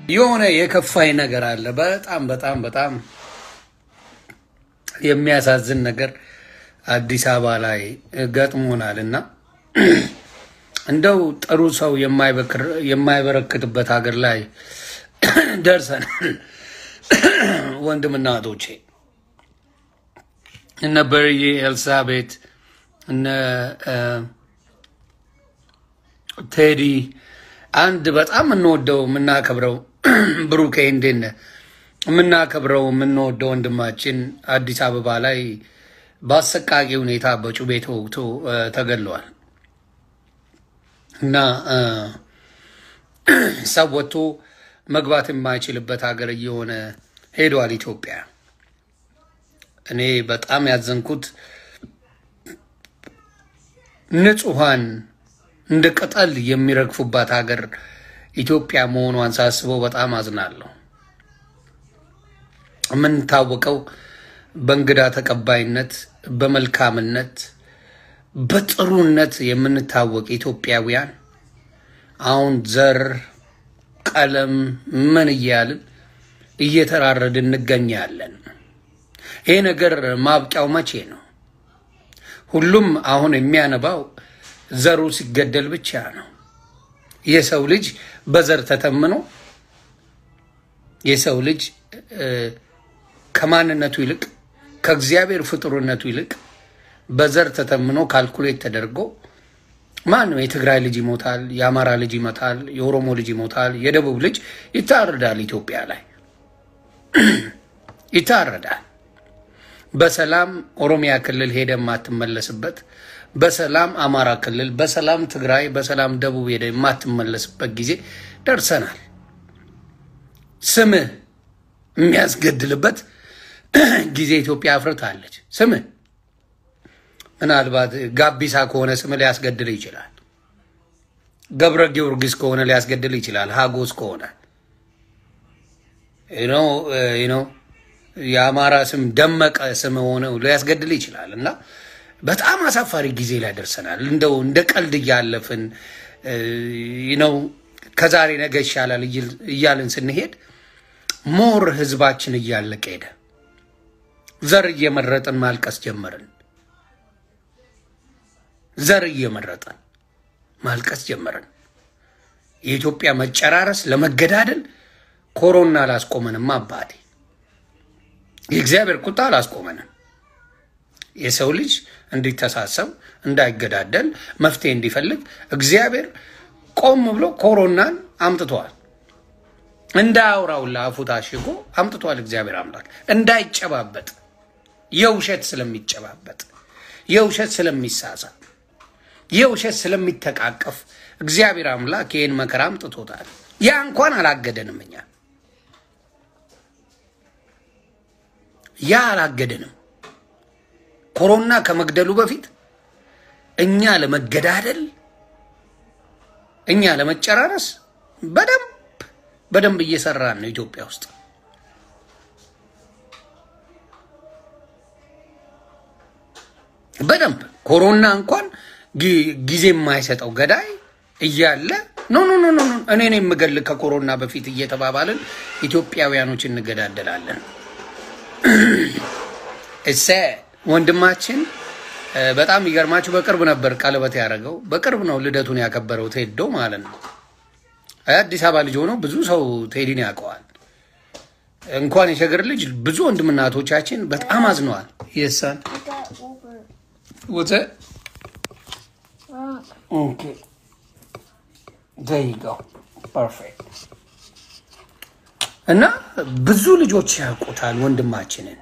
የሆነ የከፋኝ ነገር አለ። በጣም በጣም በጣም የሚያሳዝን ነገር አዲስ አበባ ላይ ገጥሞናል እና እንደው ጥሩ ሰው የማይበክር- የማይበረክትበት ሀገር ላይ ደርሰናል። ወንድምና እህቶቼ እነ በርዬ ኤልሳቤት እነ እ፣ ቴዲ አንድ በጣም የምንወደው የምናከብረው ብሩኬ እንዴት ነህ? የምናከብረው የምንወደው ወንድማችን አዲስ አበባ ላይ በአሰቃቂ ሁኔታ በጩቤ ተወግቶ እ፣ ተገድለዋል እና እ፣ ሰው ወጥቶ መግባት የማይችልበት ሀገር እየሆነ ሄዷል ኢትዮጵያ። እኔ በጣም ያዘንኩት ንጹሐን እንደ ቅጠል የሚረግፉባት ሀገር ኢትዮጵያ መሆኗን ሳስበው በጣም አዝናለሁ። የምንታወቀው በእንግዳ ተቀባይነት፣ በመልካምነት፣ በጥሩነት የምንታወቅ ኢትዮጵያውያን አሁን ዘር፣ ቀለም ምን እያልን እየተራረድን እንገኛለን። ይሄ ነገር ማብቂያው መቼ ነው? ሁሉም አሁን የሚያነባው ዘሩ ሲገደል ብቻ ነው። የሰው ልጅ በዘር ተተምኖ የሰው ልጅ እ፣ ከማንነቱ ይልቅ ከእግዚአብሔር ፍጡርነቱ ይልቅ በዘር ተተምኖ ካልኩሌት ተደርጎ ማን ነው የትግራይ ልጅ ይሞታል፣ የአማራ ልጅ ይመታል፣ የኦሮሞ ልጅ ይሞታል፣ የደቡብ ልጅ ይታረዳል። ኢትዮጵያ ላይ ይታረዳል። በሰላም ኦሮሚያ ክልል ሄደ የማትመለስበት፣ በሰላም አማራ ክልል፣ በሰላም ትግራይ፣ በሰላም ደቡብ ሄደ የማትመለስበት ጊዜ ደርሰናል። ስምህ የሚያስገድልበት ጊዜ ኢትዮጵያ አፍርታለች። ስምህ ምናልባት ጋቢሳ ከሆነ ስምህ ሊያስገድል ይችላል። ገብረ ጊዮርጊስ ከሆነ ሊያስገድል ይችላል። ሀጎስ ከሆነ ነው ነው የአማራ ስም ደመቀ ስም ሆነው ሊያስገድል ይችላል። እና በጣም አሳፋሪ ጊዜ ላይ ደርሰናል። እንደው እንደ ቀልድ እያለፍን ነው ከዛሬ ነገ ይሻላል እይል- እያልን ስንሄድ ሞር ህዝባችን እያለቀ ሄደ። ዘር እየመረጥን ማልቀስ ጀመርን። ዘር እየመረጥን ማልቀስ ጀመርን። የኢትዮጵያ መጨራረስ ለመገዳደል ኮሮና አላስቆመንም። አባቴ የእግዚአብሔር ቁጣ አላስቆመንም። የሰው ልጅ እንዲተሳሰብ እንዳይገዳደል መፍትሄ እንዲፈልግ እግዚአብሔር ቆም ብሎ ኮሮናን አምጥተዋል። እንዳያወራውላ አፉ ታሽጎ አምጥቷል። እግዚአብሔር አምላክ እንዳይጨባበጥ የውሸት ስለሚጨባበጥ የውሸት ስለሚሳሳ የውሸት ስለሚተቃቀፍ እግዚአብሔር አምላክ ይህን መከራ አምጥቶታል። ያ እንኳን አላገደንም። እኛ ያ አላገደንም። ኮሮና ከመግደሉ በፊት እኛ ለመገዳደል እኛ ለመጨራረስ በደንብ በደንብ እየሰራን ነው ኢትዮጵያ ውስጥ። በደንብ ኮሮና እንኳን ጊ- ጊዜ የማይሰጠው ገዳይ እያለ ኖ ኖ ኖ ኖ ኖ፣ እኔ ነኝ የምገል ከኮሮና በፊት እየተባባልን ኢትዮጵያውያኖች እንገዳደላለን። እሰ ወንድማችን እ፣ በጣም የሚገርማችሁ በቅርብ ነበር ቀለበት ያደረገው። በቅርብ ነው ልደቱን ያከበረው ቴዶ ማለት ነው። አዲስ አበባ ልጅ ሆኖ ብዙ ሰው ቴዲን ያውቀዋል። እንኳን የሸገር ልጅ ብዙ ወንድምና እህቶቻችን በጣም አዝነዋል። የሳን That over. ወዘ Uh, ኦኬ ዘይጋው ፐርፌክት እና ብዙ ልጆች ያውቁታል ወንድማችንን።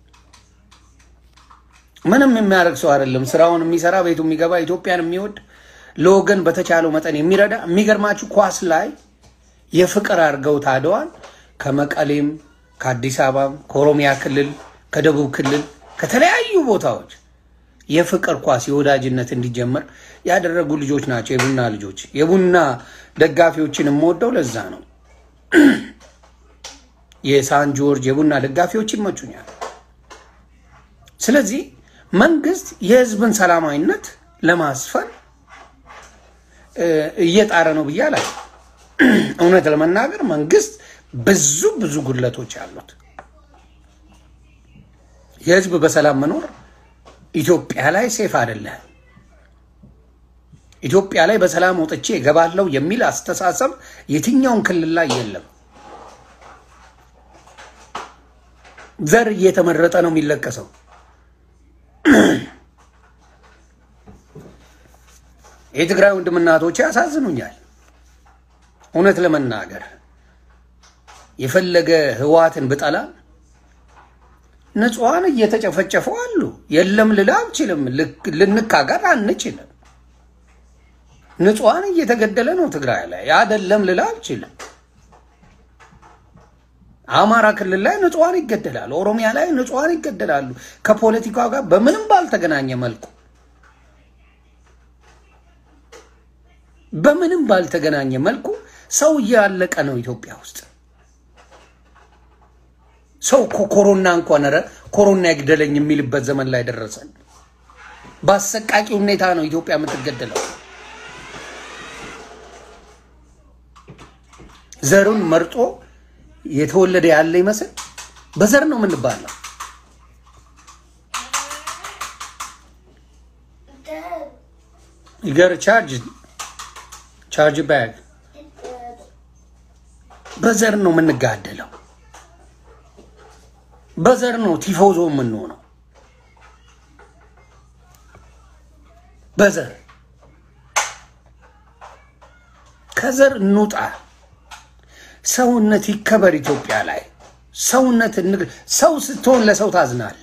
ምንም የሚያደርግ ሰው አይደለም። ስራውን የሚሰራ ቤቱ የሚገባ ኢትዮጵያን የሚወድ ለወገን በተቻለው መጠን የሚረዳ የሚገርማችሁ ኳስ ላይ የፍቅር አድርገው ታደዋል። ከመቀሌም ከአዲስ አበባም ከኦሮሚያ ክልል ከደቡብ ክልል ከተለያዩ ቦታዎች የፍቅር ኳስ የወዳጅነት እንዲጀመር ያደረጉ ልጆች ናቸው። የቡና ልጆች የቡና ደጋፊዎችን የምወደው ለዛ ነው። የሳን ጆርጅ የቡና ደጋፊዎች ይመቹኛል። ስለዚህ መንግስት የህዝብን ሰላማዊነት ለማስፈን እ፣ እየጣረ ነው ብዬ አላል። እውነት ለመናገር መንግስት ብዙ ብዙ ጉድለቶች አሉት። የህዝብ በሰላም መኖር ኢትዮጵያ ላይ ሴፍ አይደለም። ኢትዮጵያ ላይ በሰላም ወጥቼ እገባለሁ የሚል አስተሳሰብ የትኛውን ክልል ላይ የለም። ዘር እየተመረጠ ነው የሚለቀሰው። የትግራይ ወንድምና እህቶቼ ያሳዝኑኛል። እውነት ለመናገር የፈለገ ህወሓትን ብጠላ ንጹሐን እየተጨፈጨፉ አሉ። የለም ልል አልችልም። ልንካገር አንችልም። ንጹሐን እየተገደለ ነው ትግራይ ላይ አይደለም ልል አልችልም። አማራ ክልል ላይ ንጹሐን ይገደላሉ። ኦሮሚያ ላይ ንጹሐን ይገደላሉ። ከፖለቲካው ጋር በምንም ባልተገናኘ መልኩ በምንም ባልተገናኘ መልኩ ሰው እያለቀ ነው ኢትዮጵያ ውስጥ። ሰው እኮ ኮሮና እንኳን ኧረ ኮሮና ይግደለኝ የሚልበት ዘመን ላይ ደረሰን። በአሰቃቂ ሁኔታ ነው ኢትዮጵያ የምትገደለው። ዘሩን መርጦ የተወለደ ያለ ይመስል በዘር ነው የምንባለው። ይገር ቻርጅ ቻርጅ ባግ በዘር ነው የምንጋደለው። በዘር ነው ቲፎዞ የምንሆነው። በዘር ከዘር እንውጣ። ሰውነት ይከበር ኢትዮጵያ ላይ ሰውነት ሰው ስትሆን ለሰው ታዝናለ።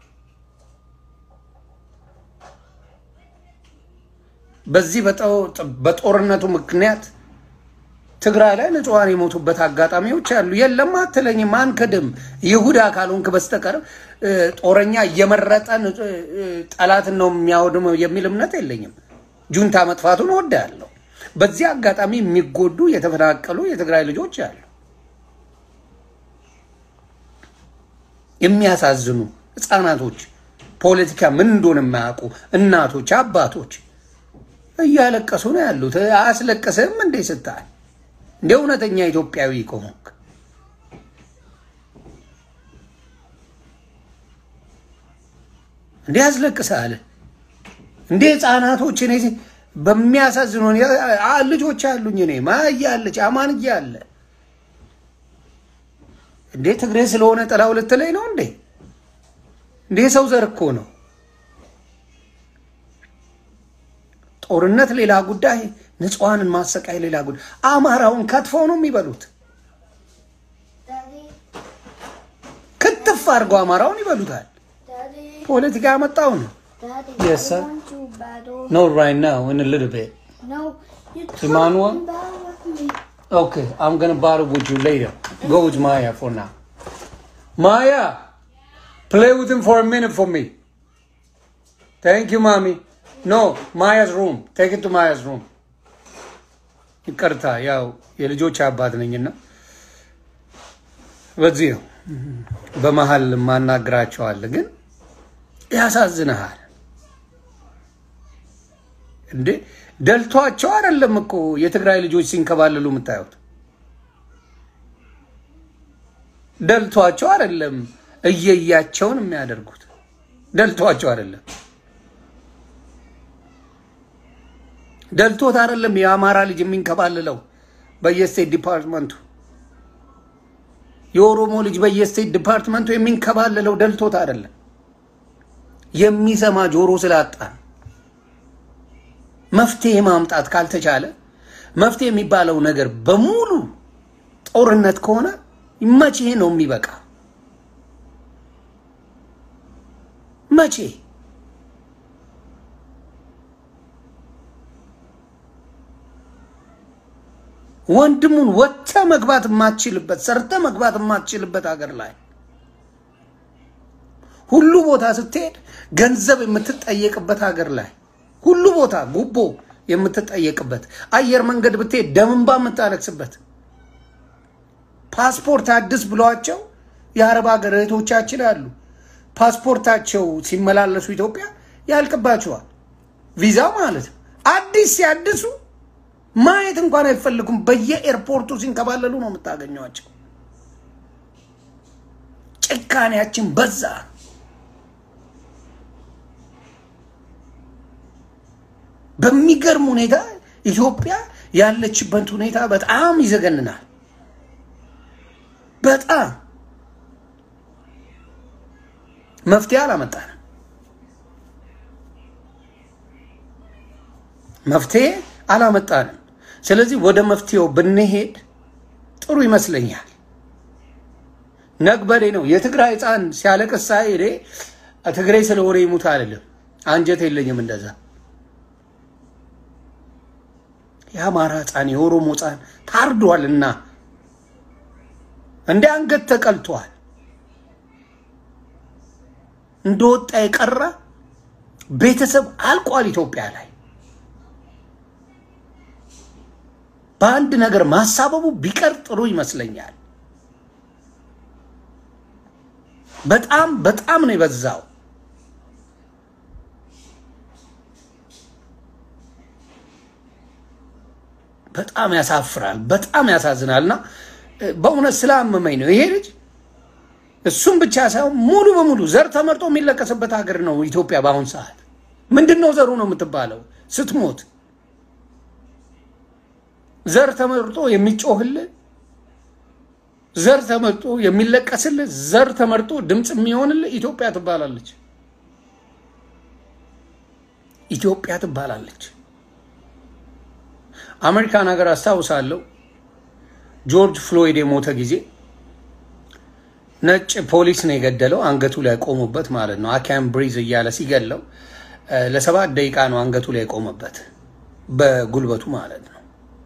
በዚህ በጦርነቱ ምክንያት ትግራይ ላይ ንጹሐን የሞቱበት አጋጣሚዎች አሉ። የለም አትለኝም፣ አንክድም። ይሁዳ ካልሆንክ በስተቀር ጦረኛ እየመረጠ ጠላትን ነው የሚያወድመው የሚል እምነት የለኝም። ጁንታ መጥፋቱን እወዳለሁ። በዚህ አጋጣሚ የሚጎዱ የተፈናቀሉ የትግራይ ልጆች አሉ። የሚያሳዝኑ ህፃናቶች፣ ፖለቲካ ምን እንደሆነ የማያውቁ እናቶች፣ አባቶች እያለቀሱ ነው ያሉት። አያስለቅስህም እንዴ ስታል እንደ እውነተኛ ኢትዮጵያዊ ከሆንክ እንዴ ያስለቅሳል እንዴ? ህፃናቶች እኔ በሚያሳዝኑ ልጆች አሉኝ። እኔ ማያ አለች አማንያ አለ እንዴ? ትግሬ ስለሆነ ጥላው ልትለኝ ነው እንዴ? እንዴ ሰው ዘር እኮ ነው። ጦርነት ሌላ ጉዳይ፣ ንጹሐንን ማሰቃይ ሌላ ጉዳይ። አማራውን ከትፈው ነው የሚበሉት። ክትፍ አድርገው አማራውን ይበሉታል። ፖለቲካ ያመጣው ነው። Daddy, Yes, I sir. want to battle. No, right now, in a little bit. No, you Emmanuel? talking battle with me. Okay, I'm gonna battle with you later. Go with Maya for now. Maya, play with him for a minute for me. Thank you, mommy. No, Maya's room. Take it to Maya's room. ይቅርታ ያው የልጆች አባት ነኝና በዚህ ነው በመሀል ማናግራቸዋል። ግን ያሳዝንሃል እንዴ! ደልቷቸው አይደለም እኮ የትግራይ ልጆች ሲንከባለሉ የምታዩት። ደልቷቸው አይደለም እየያቸውን የሚያደርጉት። ደልቷቸው አይደለም ደልቶት አይደለም የአማራ ልጅ የሚንከባልለው በየስቴት ዲፓርትመንቱ የኦሮሞ ልጅ በየስቴት ዲፓርትመንቱ የሚንከባልለው ደልቶት አይደለም። የሚሰማ ጆሮ ስላጣ ነው። መፍትሄ ማምጣት ካልተቻለ መፍትሄ የሚባለው ነገር በሙሉ ጦርነት ከሆነ መቼ ነው የሚበቃ? መቼ? ወንድሙን ወጥተ መግባት የማትችልበት ሰርተ መግባት የማትችልበት ሀገር ላይ ሁሉ ቦታ ስትሄድ ገንዘብ የምትጠየቅበት ሀገር ላይ ሁሉ ቦታ ጉቦ የምትጠየቅበት አየር መንገድ ብትሄድ ደምንባ የምታለቅስበት ፓስፖርት አድስ ብሏቸው የአረብ ሀገር እህቶቻችን አሉ። ፓስፖርታቸው ሲመላለሱ ኢትዮጵያ ያልቅባቸዋል። ቪዛ ማለት ነው። አዲስ ሲያድሱ ማየት እንኳን አይፈልጉም። በየኤርፖርቱ ሲንከባለሉ ነው የምታገኟቸው። ጭካኔያችን በዛ። በሚገርም ሁኔታ ኢትዮጵያ ያለችበት ሁኔታ በጣም ይዘገንናል። በጣም መፍትሄ አላመጣንም። መፍትሄ አላመጣንም። ስለዚህ ወደ መፍትሄው ብንሄድ ጥሩ ይመስለኛል። ነግበሬ ነው የትግራይ ሕፃን ሲያለቅስ ሳይ እኔ ትግሬ ስለሆነ ይሙት አይደለም፣ አንጀት የለኝም እንደዛ። የአማራ ሕፃን የኦሮሞ ሕፃን ታርዷልና እንደ አንገት ተቀልቷል። እንደወጣ የቀረ ቤተሰብ አልቋል ኢትዮጵያ ላይ። በአንድ ነገር ማሳበቡ ቢቀር ጥሩ ይመስለኛል። በጣም በጣም ነው የበዛው። በጣም ያሳፍራል፣ በጣም ያሳዝናል። እና በእውነት ስላመመኝ ነው ይሄ ልጅ እሱም ብቻ ሳይሆን ሙሉ በሙሉ ዘር ተመርጦ የሚለቀስበት ሀገር ነው ኢትዮጵያ በአሁን ሰዓት። ምንድን ነው ዘሩ ነው የምትባለው ስትሞት ዘር ተመርጦ የሚጮህልህ ዘር ተመርጦ የሚለቀስልህ ዘር ተመርጦ ድምፅ የሚሆንልህ ኢትዮጵያ ትባላለች። ኢትዮጵያ ትባላለች። አሜሪካን ሀገር አስታውሳለሁ ጆርጅ ፍሎይድ የሞተ ጊዜ ነጭ ፖሊስ ነው የገደለው። አንገቱ ላይ ቆሙበት ማለት ነው። አካም ብሪዝ እያለ ሲገለው ለሰባት ደቂቃ ነው አንገቱ ላይ የቆመበት በጉልበቱ ማለት ነው።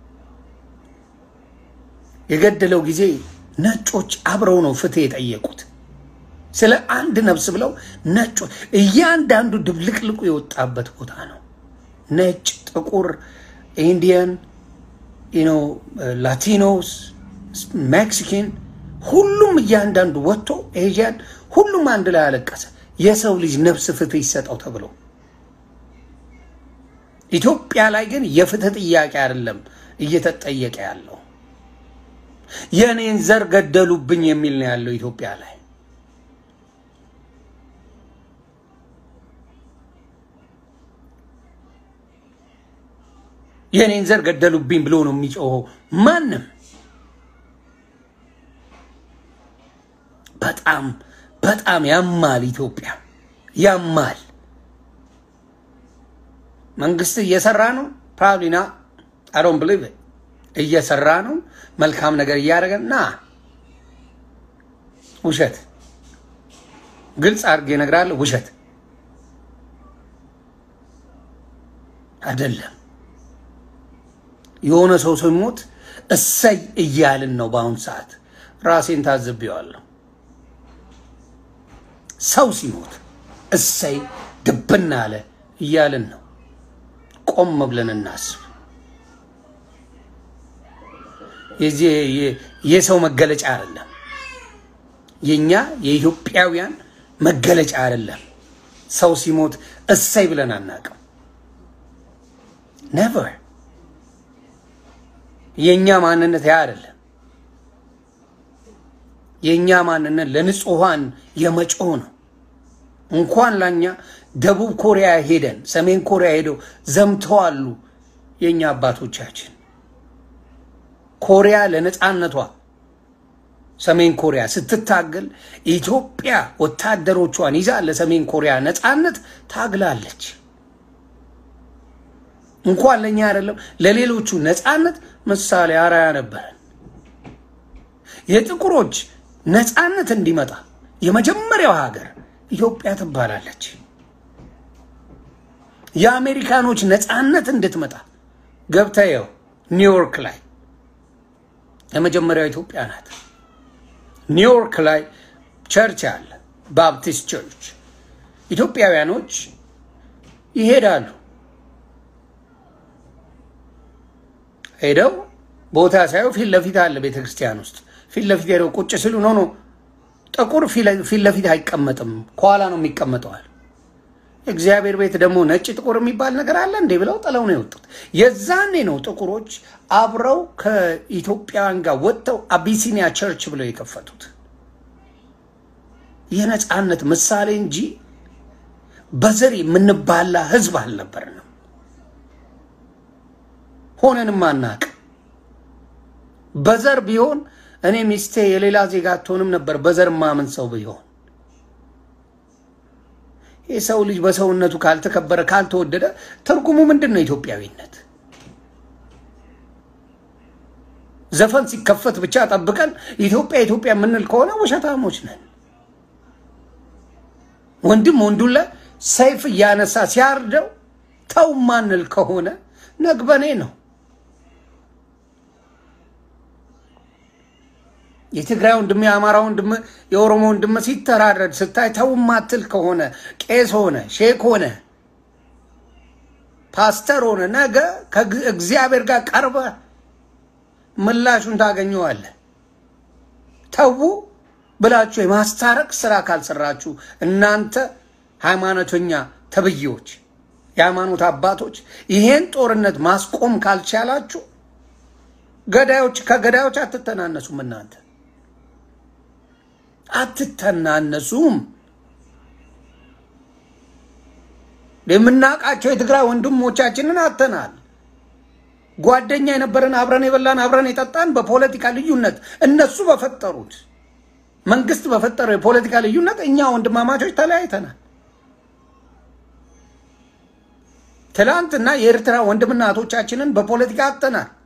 የገደለው ጊዜ ነጮች አብረው ነው ፍትህ የጠየቁት ስለ አንድ ነፍስ ብለው ነጮች እያንዳንዱ ድብልቅልቁ የወጣበት ቦታ ነው። ነጭ፣ ጥቁር፣ ኢንዲያን፣ ላቲኖስ፣ ሜክሲካን ሁሉም እያንዳንዱ ወጥቶ ኤዥያን ሁሉም አንድ ላይ አለቀሰ። የሰው ልጅ ነፍስ ፍትህ ይሰጠው ተብሎ ኢትዮጵያ ላይ ግን የፍትህ ጥያቄ አይደለም እየተጠየቀ ያለው የእኔን ዘር ገደሉብኝ የሚል ነው ያለው ኢትዮጵያ ላይ። የእኔን ዘር ገደሉብኝ ብሎ ነው የሚጮኸው ማንም። በጣም በጣም ያማል። ኢትዮጵያ ያማል። መንግስት እየሰራ ነው ፕራብሊና አዶን ብሊቭ እየሰራ ነው። መልካም ነገር እያደረገ ና ውሸት፣ ግልጽ አድርጌ እነግርሃለሁ። ውሸት አይደለም። የሆነ ሰው ሲሞት እሰይ እያልን ነው በአሁኑ ሰዓት። ራሴን ታዝቤዋለሁ። ሰው ሲሞት እሰይ ድብና አለ እያልን ነው። ቆም ብለን እናስብ። የዚህ የሰው መገለጫ አይደለም። የኛ የኢትዮጵያውያን መገለጫ አይደለም። ሰው ሲሞት እሰይ ብለን አናውቅም። ነቨር የኛ ማንነት ያ አይደለም። የኛ ማንነት ለንጹሐን የመጮህ ነው። እንኳን ላኛ ደቡብ ኮሪያ ሄደን ሰሜን ኮሪያ ሄደው ዘምተዋሉ የኛ አባቶቻችን። ኮሪያ ለነፃነቷ ሰሜን ኮሪያ ስትታገል ኢትዮጵያ ወታደሮቿን ይዛ ለሰሜን ኮሪያ ነፃነት ታግላለች። እንኳን ለእኛ አይደለም ለሌሎቹ ነፃነት ምሳሌ አርአያ ነበረን። የጥቁሮች ነፃነት እንዲመጣ የመጀመሪያው ሀገር ኢትዮጵያ ትባላለች። የአሜሪካኖች ነፃነት እንድትመጣ ገብተየው ኒውዮርክ ላይ የመጀመሪያው ኢትዮጵያ ናት። ኒውዮርክ ላይ ቸርች አለ፣ ባፕቲስት ቸርች። ኢትዮጵያውያኖች ይሄዳሉ። ሄደው ቦታ ሳየው ፊት ለፊት አለ ቤተ ክርስቲያን ውስጥ ፊት ለፊት ሄደው ቁጭ ሲሉ ኖ ኖ ጥቁር ፊት ለፊት አይቀመጥም፣ ከኋላ ነው የሚቀመጠዋል። እግዚአብሔር ቤት ደግሞ ነጭ ጥቁር የሚባል ነገር አለ እንዴ ብለው ጥለው ነው የወጡት። የዛኔ ነው ጥቁሮች አብረው ከኢትዮጵያውያን ጋር ወጥተው አቢሲኒያ ቸርች ብለው የከፈቱት። የነፃነት ምሳሌ እንጂ በዘር የምንባላ ህዝብ አልነበርንም። ሆነንም አናቅ። በዘር ቢሆን እኔ ሚስቴ የሌላ ዜጋ አትሆንም ነበር። በዘር ማምን ሰው ቢሆን የሰው ልጅ በሰውነቱ ካልተከበረ ካልተወደደ ትርጉሙ ምንድን ነው? ኢትዮጵያዊነት ዘፈን ሲከፈት ብቻ ጠብቀን ኢትዮጵያ ኢትዮጵያ የምንል ከሆነ ውሸታሞች ነን። ወንድም ወንዱን ላይ ሰይፍ እያነሳ ሲያርደው ተው ማንል ከሆነ ነግበኔ ነው። የትግራይ ወንድም፣ የአማራ ወንድም፣ የኦሮሞ ወንድም ሲተራረድ ስታይ ተው ማትል ከሆነ ቄስ ሆነ ሼክ ሆነ ፓስተር ሆነ ነገ ከእግዚአብሔር ጋር ቀርበ ምላሹን ታገኘዋለህ። ተዉ ብላችሁ የማስታረቅ ስራ ካልሰራችሁ እናንተ ሃይማኖተኛ ተብዬዎች፣ የሃይማኖት አባቶች ይሄን ጦርነት ማስቆም ካልቻላችሁ ገዳዮች ከገዳዮች አትተናነሱም። እናንተ አትተናነሱም። የምናውቃቸው የትግራይ ወንድሞቻችንን አተናል። ጓደኛ የነበረን አብረን የበላን አብረን የጠጣን በፖለቲካ ልዩነት እነሱ በፈጠሩት መንግስት በፈጠረው የፖለቲካ ልዩነት እኛ ወንድማማቾች ተለያይተናል። ትላንትና የኤርትራ ወንድምና እህቶቻችንን በፖለቲካ አጥተናል።